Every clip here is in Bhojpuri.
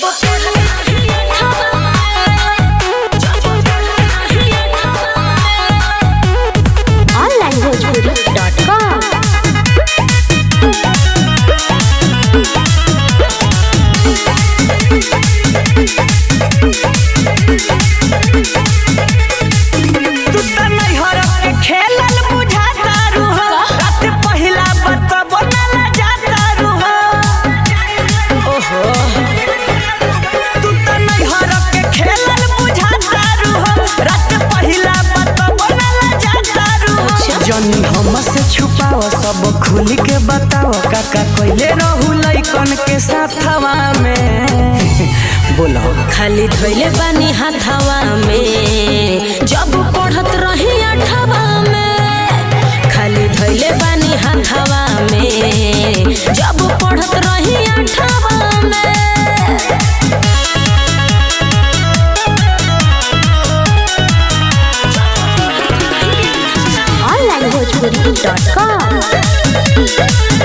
onlinebhojpuri.com तू त नैहर के खेलल बुझाता रुह रात पहिला बतबो न लजाता रुह ओहो तू त नैहर के खेलल बुझाता रुह रात पहिला बतबो न लजाता रुह जनी हम से छुपाव सब खुल के बताव काका कइले रहू लइकन के साथवा में बोलो खाली धोइले बानी हाथवा में जब पढ़त रही अठवा में खाली धोइले बानी हाथवा में जब पढ़त रही अठवा में onlinebhojpuri.com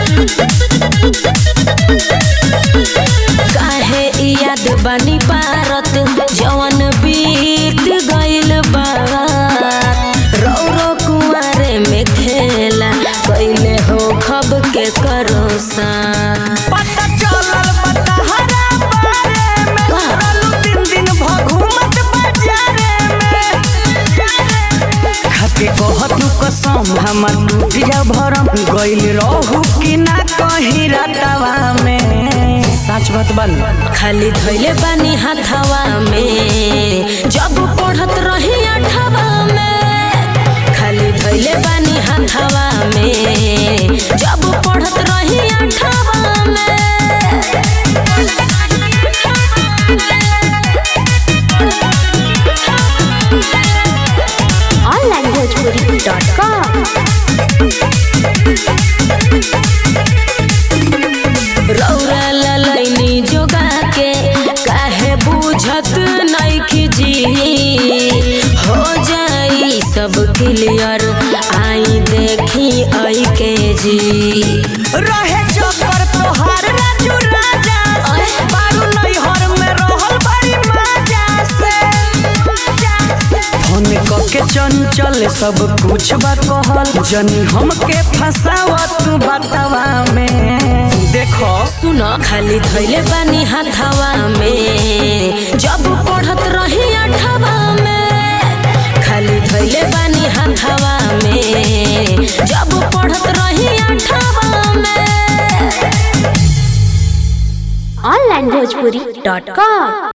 काहे इ याद बानी पारत जवन बीत गइल बा रो रो कुआरे में खेला कइले हो खब के करोसा पता चलल बतहरा बारे में का? रहलू दिन दिन भघुमत बाजारे में खाके कहतू कसम हमर टूट जा भरम गइल रहू कि ना कहीं रतवा में सच बात बन खाली धोइले बानी हाथवा में जब पढ़त रही अठवा में खाली धोइले बानी हाथवा में जब पढ़त रही अठवा onlinebhojpuri.com रौरा ललैनी जोगा के काहे बुझत नइखी जी हो जाई सब क्लियर आई देखी आई के जी रहे चक्कर तोहार राजू राजा से बारू नैहर में रहल बड़ी मजा से फोन के चंचल सब कुछ बा कहल जनी हमके फसावा तू बतावा में देखो सुन खाली धैले बानी हाथवा में जब पढ़त रही अठवा में खाली धैले बानी हाथवा में जब पढ़त रही अठवा में onlinebhojpuri.com